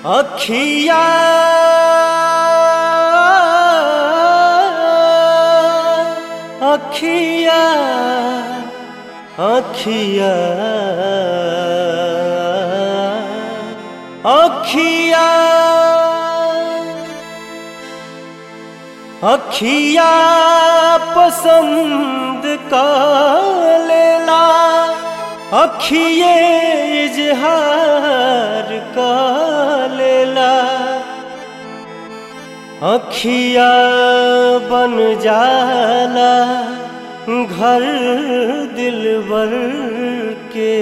अखिया अखिया अखिया अखिया अखिया पसंद का लेला अखिए इजहार का लेला अखिया बन जाला घर दिलबर के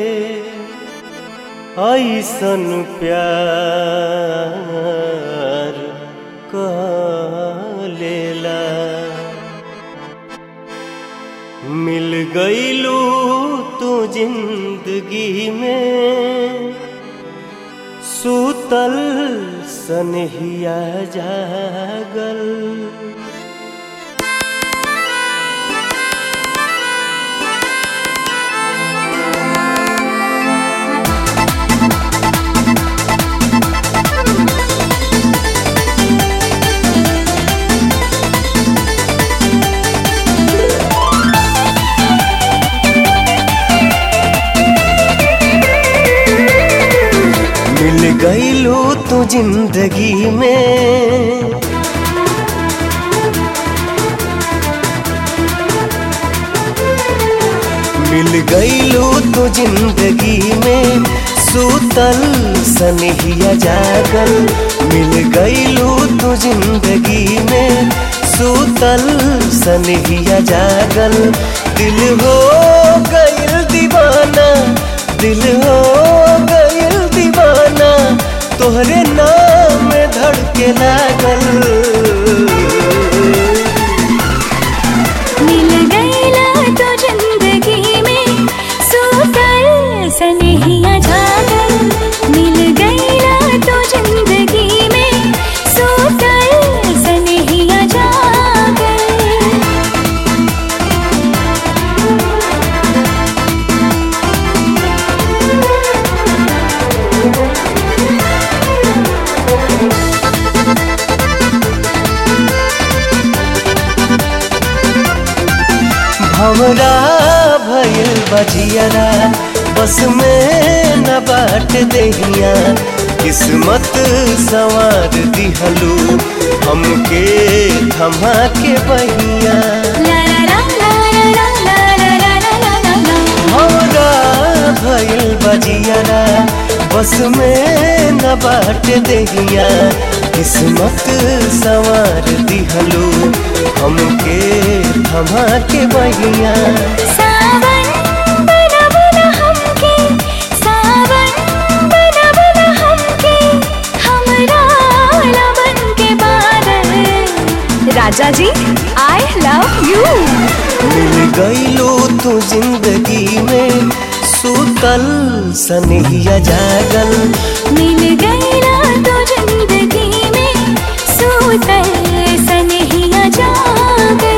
ऐसन प्यार का लेला मिल गईलू तू जिंदगी में सूतल सनहिया जागल मिल गईलू तू जिंदगी में मिल गईलू तू जिंदगी में सूतल सनहिया जागल मिल गईलू तू जिंदगी में सूतल सनहिया जागल दिल हो गईल दीवाना दिल हो गईल दीवाना तोहरे नाम में धड़के लागल मिल गईला तो जिंदगी में सूतल सनहिया जागल मिल गईला तो जिंदगी में सूतल सनहिया जागल हमरा भइल बजियरा बस में न बाट दहिया किस्मत सवार दिहलू हमके थमा के बहिया ला ला ला ला ला ला ला ला ला ला ला हमरा भइल बजियरा बस में न बाट दहिया किस्मत सवार दिहलू हमके थमा के बहिया सावन बना बना हमके सावन बना बना हमके हमरा लवन के बादल राजा जी आई लव यू मिल गईलो तू जिंदगी में सूतल सनहिया जागल मिल गईला तो जिंदगी में सूतल सनहिया जागल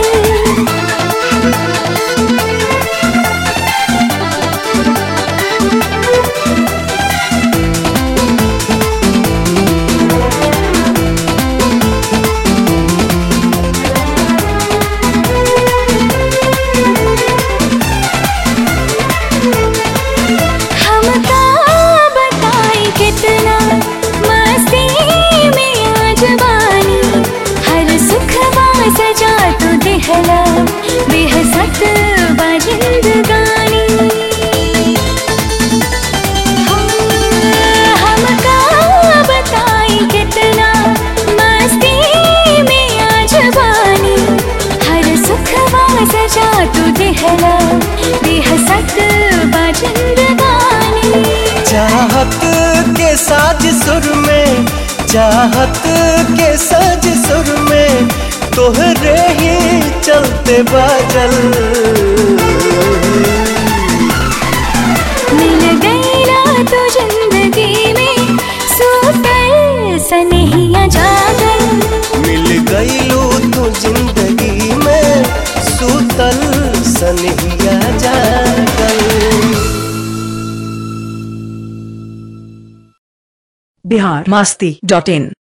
हमका बताई कितना मस्ती में आज बानी हर सुख सजा तो दिहला बेहसत बा जिंदगानी हमका बताई कितना मस्ती में आज बानी हर सुख सजा तो दिहला बेहसत बा जिंदगानी चाहत के साज सुर में चाहत के साज सुर में तोहरे ही चलते बाजल मिल गईला तो जिंदगी में सूतल सनहिया जागल मिल गईलो तू जिंदगी में सूतल सनहिया जागल बिहार मास्ती डॉट इन